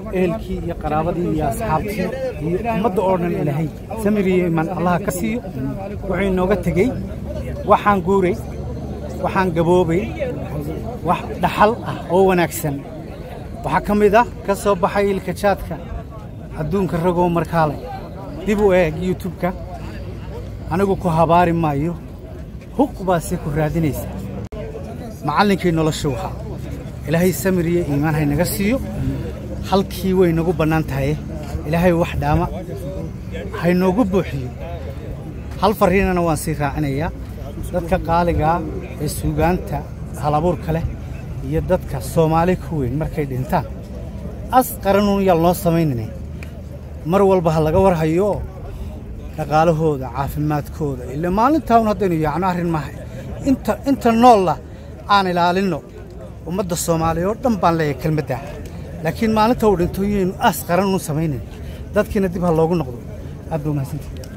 ehelkii iyo qaraabadii iyo asxaabtii iyo ummadda oo dhan ilaahay samir iyo imaan allaha ka siiyo wuxuu inooga tegey waxaan guuray waxaan gaboobay wax dhaxal ah oo wanaagsan waxaa ka mid ah ka soo baxay ilka jaadka adduunka ragoo markaale dib u eeg youtubeka anigu ku habaari maayo huq baase ku raadinaysa macallinkii noloshu ahaa ilaahay samir iyo iimaan haynaga siiyo halkii way nagu bannaan tahay ilaahay wax dhaama haynoogu buuxiyo hal farriinana waan sii raacinayaa dadka qaaligaa ee suugaanta halabuurka leh iyo dadka soomaali ku weyn markay dhintaan as qaranuun yaal noo samaynine mar walba ha laga warhayo oo dhaqaalahooda caafimaadkooda ila maalintaa un haddaynu yaacno arrin maaha inta inta noolla aan ilaalinno ummadda soomaaliya oo dhan baan leeyahay kelmaddaa laakiin maalinta uu dhinto yaynu as qaran uun samaynayn dadkiina dib ha loogu noqdo aad baa umahadsantihi